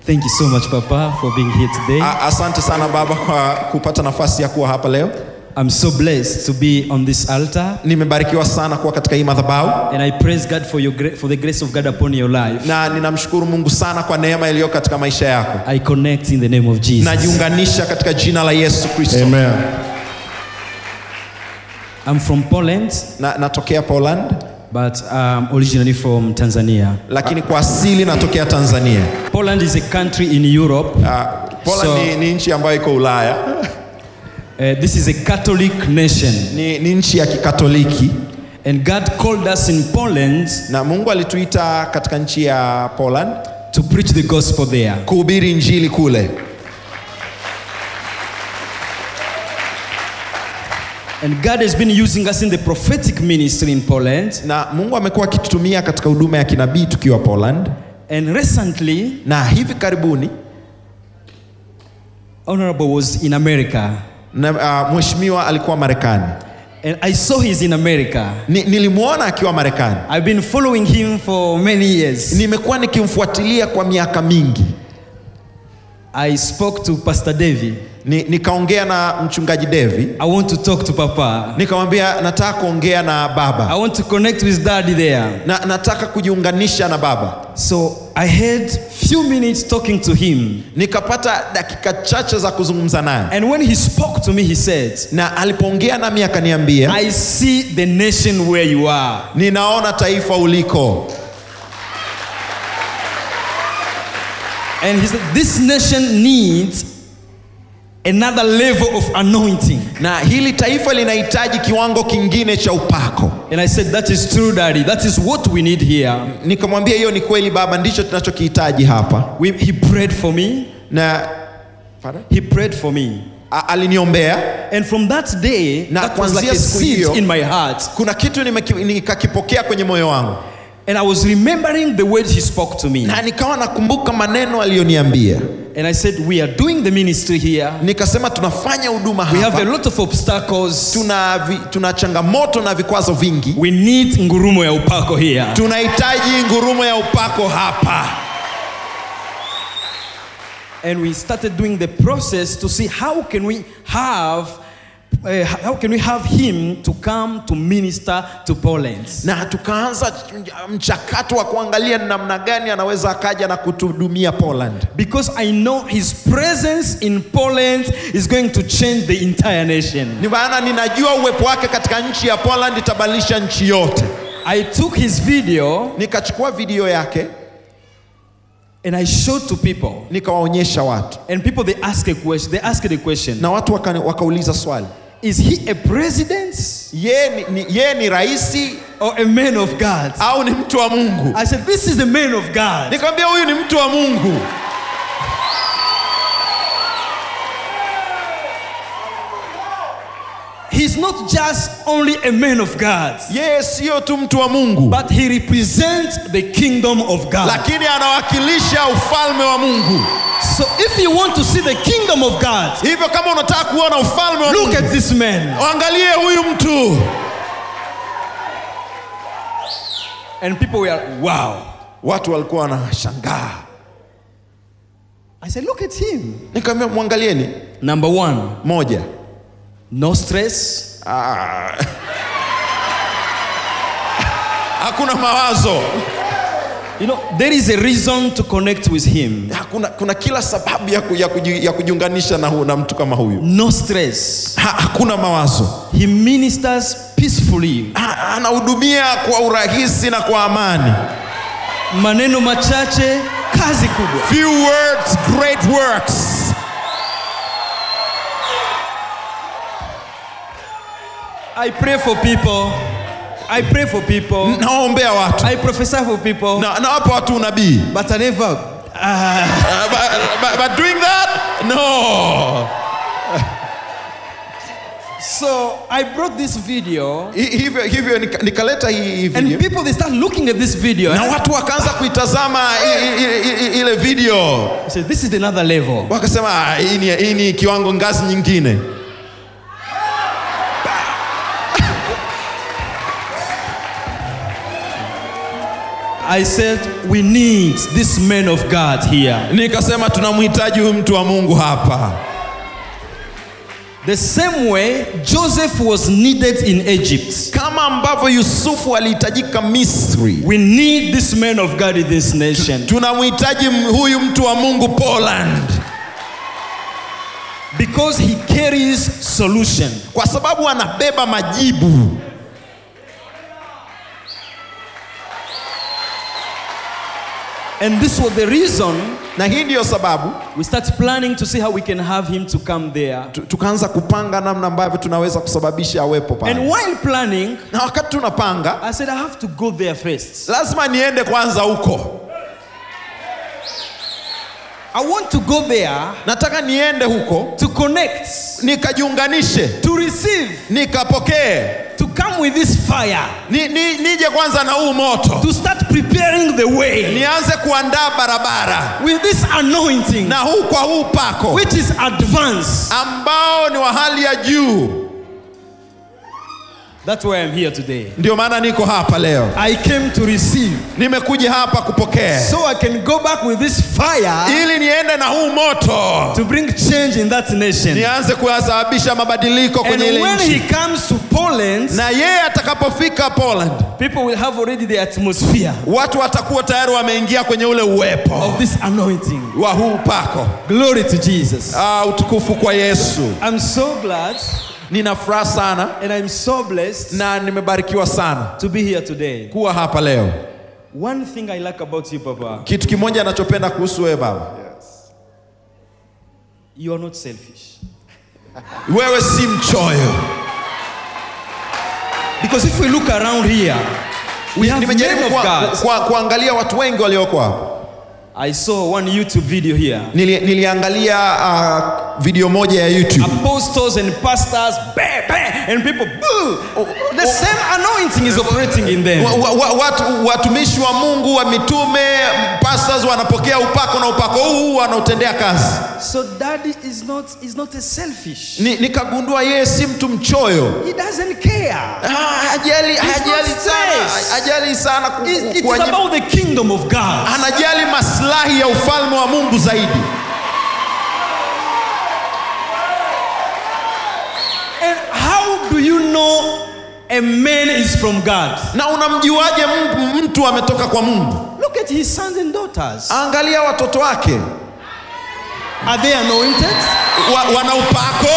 Thank you so much, Papa, for being here today. A- Asante sana baba kwa kupata nafasi ya kuwa hapa leo. I'm so blessed to be on this altar. Nimebarikiwa sana kuwa katika hii madhabahu And I praise God for, your, gra- for the grace of God upon your life. na ninamshukuru Mungu sana kwa neema iliyo katika maisha yako. I connect in the name of Jesus. Najiunganisha katika jina la Yesu Kristo. Amen. I'm from Poland, Na, natokea Poland but um, originally from Tanzania. lakini kwa asili natokea Tanzania. Poland is a country in Europe. Uh, Poland So- ni, ni nchi ambayo iko Ulaya, Uh, this is a Catholic nation. ni, ni nchi ya Kikatoliki And God called us in Poland na Mungu alituita katika nchi ya Poland to preach the gospel there. kuhubiri injili kule. And God has been using us in the prophetic ministry in Poland. Na Mungu amekuwa akitutumia katika huduma ya kinabii tukiwa Poland, And recently, na hivi karibuni Honorable was in America. na, uh, mheshimiwa alikuwa Marekani. And I saw he's in America. Ni, nilimwona akiwa Marekani. I've been following him for many years. Nimekuwa nikimfuatilia kwa miaka mingi. I spoke to Pastor Davy. Ni, nikaongea na mchungaji Devi, I want to talk to Papa. nikamwambia nataka kuongea na I baba want to connect with Daddy there. na nataka kujiunganisha na baba. So I had few minutes talking to him. Nikapata dakika chache za kuzungumza naye, And when he spoke to me, he said, na alipoongea nami akaniambia, I see the nation where you are. ninaona taifa uliko, And he said, This nation needs another level of anointing. na hili taifa linahitaji kiwango kingine cha upako. And I said, That is true, Daddy. That is what we need here. Nikamwambia hiyo ni kweli baba, ndicho tunachokihitaji hapa. We, he prayed for me. Na Pardon? He prayed for me. A- aliniombea. And from that day, Na that was like a kuanzia siku seed hiyo- in my heart. Kuna kitu nimeki- nikakipokea kwenye moyo wangu, And I was remembering the words he spoke to me. na nikawa nakumbuka maneno aliyoniambia. And I said, We are doing the ministry here. Nikasema tunafanya huduma We have a hapa, lot of obstacles. tuna, vi, tuna changamoto na vikwazo vingi, We need ngurumo ya upako here. tunahitaji ngurumo ya upako hapa. And we started doing the process to see how can we have uh, how can we have him to come to minister to Poland. Na tukaanza mchakato wa kuangalia ni namna gani anaweza akaja na kutuhudumia Poland, Because I know his presence in Poland is going to change the entire nation. ni maana ninajua uwepo wake katika nchi ya Poland itabadilisha nchi yote. I took his video Nikachukua video yake and I showed to people. nikawaonyesha watu, And people they ask a question, they ask the question, na watu waka, wakauliza swali, is he a president yeye ni, ni, yeye ni raisi or a man of God? au ni mtu wa Mungu? I said, this is the man of God. Nikamwambia huyu ni mtu wa Mungu. He's not just only a man of God, Yeye sio tu mtu wa Mungu, but he represents the kingdom of God. lakini anawakilisha ufalme wa Mungu. So if you want to see the kingdom of God, Hivyo kama unataka kuona ufalme wa look Mungu, at this man. angalie huyu mtu. And people were, wow. Watu walikuwa wanashangaa. I said, look at him. Nikamwambia mwangalieni, Number one, moja, no stress, ah. hakuna mawazo, You know, there is a reason to connect with him. hakuna, kuna kila sababu ya, ku, ya, kuji, ya kujiunganisha na, hu, na mtu kama huyu. No stress. Ha, hakuna mawazo, He ministers peacefully. ha, anahudumia kwa urahisi na kwa amani. Maneno machache, kazi kubwa. Few words, great works. I pray for people. I pray for people. Nawaombea watu I prophesy for people. na nawapa watu unabii. But I never. Uh, but, but, but doing that, no. So I brought this video, Hi- Hivyo, hivyo nika- nikaleta hii hii and video people they start looking at this video. na watu wakaanza kuitazama i- i- i- i- ile video, I said, "This is another level." wakasema "Ah, hii ni, hii ni kiwango ngazi nyingine. I said, we need this man of God here. nikasema tunamhitaji huyu mtu wa mungu hapa The same way Joseph was needed in Egypt. kama ambavyo yusufu alihitajika misri We need this man of God in this nation tunamhitaji m- huyu mtu wa mungu poland because he carries solution. kwa sababu anabeba majibu And this was the reason na hii ndiyo sababu we start planning to see how we can have him to come there. tu- tukaanza kupanga namna ambavyo tunaweza kusababisha awepo And pale while planning, na wakati tunapanga I said I have to go there first. lazima niende kwanza huko I want to go there nataka niende huko to connect, nikajiunganishe to receive, nikapokee to come with this fire, ni, ni, nije kwanza na huu moto to start preparing the way nianze kuandaa barabara with this anointing, na huu kwa huu pako which is advanced. ambao ni wa hali ya juu That's why I'm here today. ndio maana niko hapa leo I came to receive nimekuja hapa kupokea so I can go back with this fire ili niende na huu moto to bring change in that nation. nianze kuyasababisha mabadiliko And kwenye ile when he nchi comes to Poland, na yeye atakapofika poland people will have already the atmosphere watu watakuwa tayari wameingia kwenye ule uwepo of this anointing. wa huu pako Glory to Jesus. ah, utukufu kwa yesu I'm so glad nina furaha sana and I'm so blessed na nimebarikiwa sana to be here today. kuwa hapa leo One thing I like about you, Papa, kitu kimoja anachopenda kuhusu wewe baba you are not selfish. wewe si mchoyo Because if we look around here, we have men nimejaribu of kwa, God. kwa, kuangalia watu wengi walioko hapa I saw one YouTube video here. Nili, niliangalia uh, video moja ya youtube Apostles and pastors, bah, bah, and people, boo. The same anointing is operating in them. wa, wa, wa, watu, watumishi wa mungu wa mitume pastors wanapokea upako na upako huu huu wanautendea kazi So daddy is not is not a selfish. Ni- nikagundua yeye si mtu mchoyo He doesn't care. Ah, hajali hajali not sana stressed. hajali sana ku- It, ku- it is kuwanyima- about the kingdom of God. anajali maslahi ya ufalme wa mungu zaidi And how do you know a man is from God? na unamjuaje m- mtu ametoka kwa mungu Look at his sons and daughters. angalia watoto wake Are they anointed? wa, wana upako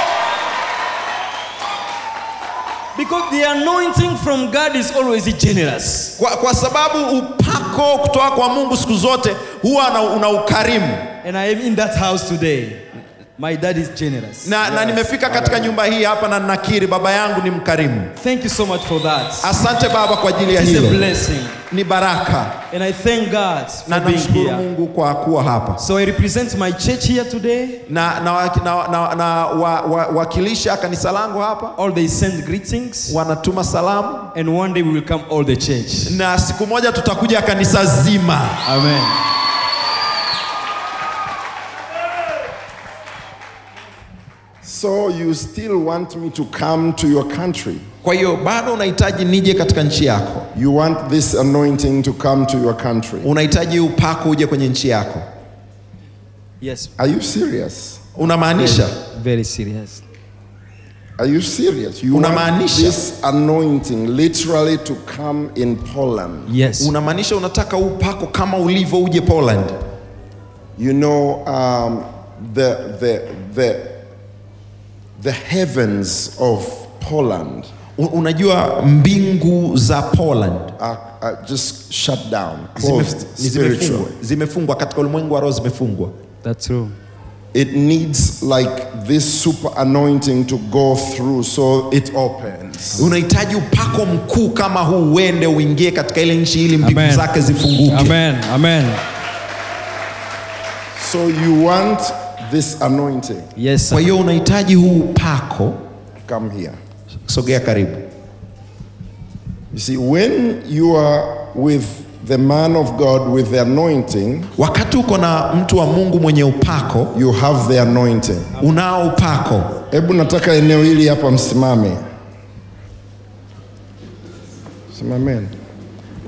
Because the anointing from God is always generous. kwa, kwa sababu upako kutoka kwa mungu siku zote huwa una, una ukarimu And I am in that house today. My dad is generous. na, na nimefika katika nyumba hii hapa na nakiri baba yangu ni mkarimu Thank you so much for that. asante baba kwa ajili ya It's a hilo blessing. ni baraka And I thank God na for being namshukuru here. mungu kwa kuwa hapa So I represent my church here today. na, na, na, na, na wa, wa, wakilisha kanisa langu hapa All they send greetings. wanatuma salamu And one day we will come all the church. na siku moja tutakuja kanisa zima Amen. So you still want me to come to your country? kwa hiyo bado unahitaji nije katika nchi yako You want this anointing to come to your country? unahitaji upako uje kwenye nchi yako Yes. Are you serious? unamaanisha Very serious. Are you serious? You want Unamaanisha? this anointing literally to come in Poland? Yes. unamaanisha unataka upako kama ulivyo uje poland You know, um, the, the, the, the heavens of Poland U- unajua mbingu za poland are, are just shut down, zime- closed ni zimefungwa spiritually. zimefungwa katika ulimwengu wa roho zimefungwa That's true. It needs like this super anointing to go through so it opens. unahitaji upako mkuu kama huu uende uingie katika ile nchi ili mbingu Amen. zake zifunguke Amen. Amen. So you want this anointing? Yes. kwa Sir. hiyo unahitaji huu upako Come here. sogea karibu You see, when you are with the man of God with the anointing, wakati uko na mtu wa mungu mwenye upako you have the anointing. unao upako Hebu nataka eneo hili hapa msimame. Simameni.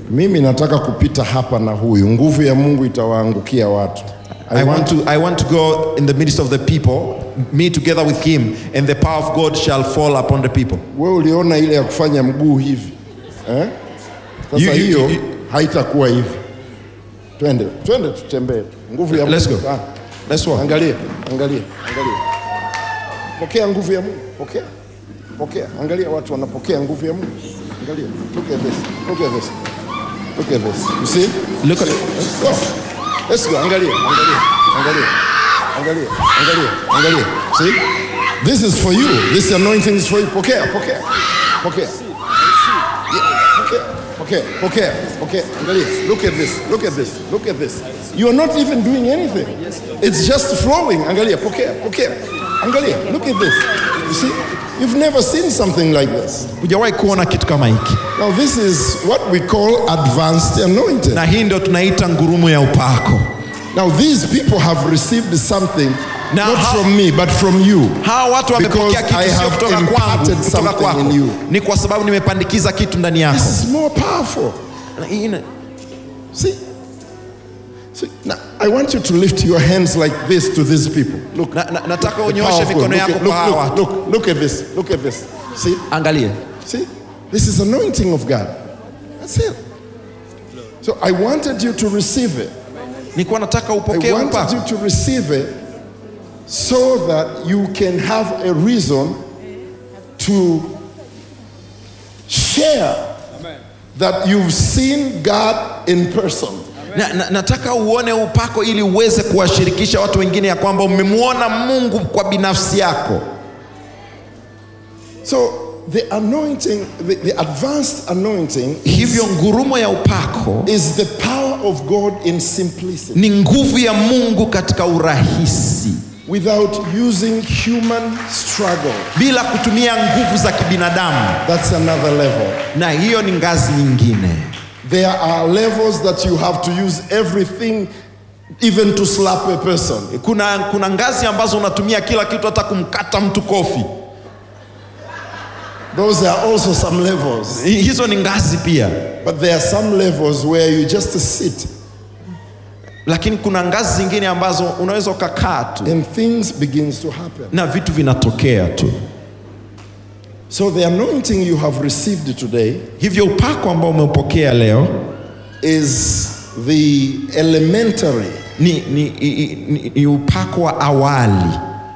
Mimi nataka kupita hapa na huyu, nguvu ya Mungu itawaangukia watu. I want to I want to go in the midst of the people, me together with him, and the power of God shall fall upon the people. Wewe uliona ile ya kufanya mguu hivi eh? Sasa You- you- hiyo you- haitakuwa hivi. Twende, twende tutembee. Nguvu ya Let's Mungu. go. Ah, Let's walk. Angalia, angalia, angalia. Pokea nguvu ya Mungu. Pokea. Pokea. Angalia watu wanapokea nguvu ya Mungu. Angalia. Look at this. Look at this. Look at this. You see? Look at Let's go. Let's go. Angalia. Angalia. Angalia. Angalia. Angalia. Angalia. See? This is for you. This anointing is for you. Pokea. Pokea. Pokea. Yeah. Pokea. Pokea. Pokea. Pokea. Angalia. Look at this. Look at this. Look at this. You are not even doing anything. It's just flowing. Angalia. Pokea. Pokea. Angalia. Look at this. You see? You've never seen something like this. Hujawahi kuona kitu kama hiki. Now, this is what we call advanced anointing. Na hii ndio tunaita ngurumo ya upako. Now, these people have received something Now, not how- from me, but from you. Hawa watu wamepokea Because kitu I sio have kutoka kwangu, imparted kutoka something kwako. in you. Ni kwa sababu nimepandikiza kitu ndani yako. This is more powerful. Na hii ina- See? See? Now, I want you to lift your hands like this to these people. Look. Na, na, nataka the unyoshe power of God. mikono Look, yako at- kwa hawa look, watu. look, look, look at this. Look at this. See? Angalia. See? This is anointing of God. That's it. So I wanted you to receive it. Nilikuwa nataka I upokee wanted upako. you to receive it so that you can have a reason to share that you've seen God in person. Na, na, nataka uone upako ili uweze kuwashirikisha watu wengine ya kwamba umemwona Mungu kwa binafsi yako. So the anointing, the, the advanced anointing Hivyo ngurumo ya upako is the power of God in simplicity ni nguvu ya Mungu katika urahisi, without using human struggle. bila kutumia nguvu za kibinadamu, That's another level. na hiyo ni ngazi nyingine. There are levels that you have to use everything, even to slap a person. Kuna, kuna ngazi ambazo unatumia kila kitu, hata kumkata mtu kofi. Those are also some levels. Hi- Hizo ni ngazi pia, But there are some levels where you just sit lakini kuna ngazi zingine ambazo unaweza ukakaa tu and things begins to happen. na vitu vinatokea tu. So the anointing you have received today Hivyo upako ambao umeupokea leo is the elementary ni, ni, ni, ni, ni upako wa awali,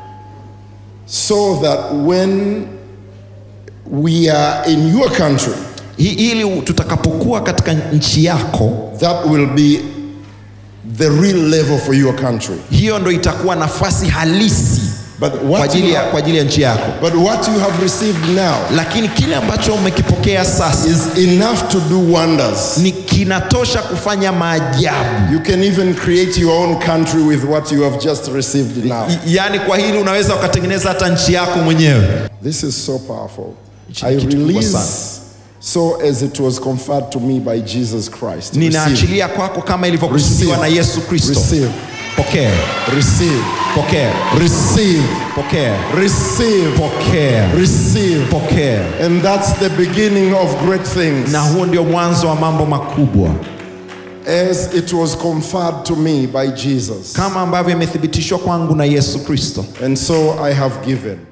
so that when we are in your country, Hi- ili tutakapokuwa katika nchi yako, that will be the real level for your country. hiyo ndo itakuwa nafasi halisi But kwa what, ajili you ya, have, kwa ajili ya nchi yako. but what you have received now Lakini kile ambacho umekipokea sasa is enough to do wonders. ni kinatosha kufanya maajabu. You can even create your own country with what you have just received now. I- Yaani kwa hili unaweza ukatengeneza hata nchi yako mwenyewe. This is so powerful. Hichi I ni kitu kubwa release sana. so as it was conferred to me by Jesus Christ. Receive. Ninaachilia kwako kama ilivyokusudiwa na Receive. Yesu Kristo. Receive. Pokea, Receive. pokea, Receive. pokea, Receive. pokea, Receive. pokea. And that's the beginning of great things. Na huo ndio mwanzo wa mambo makubwa, As it was conferred to me by Jesus. kama ambavyo imethibitishwa kwangu na Yesu Kristo. And so I have given.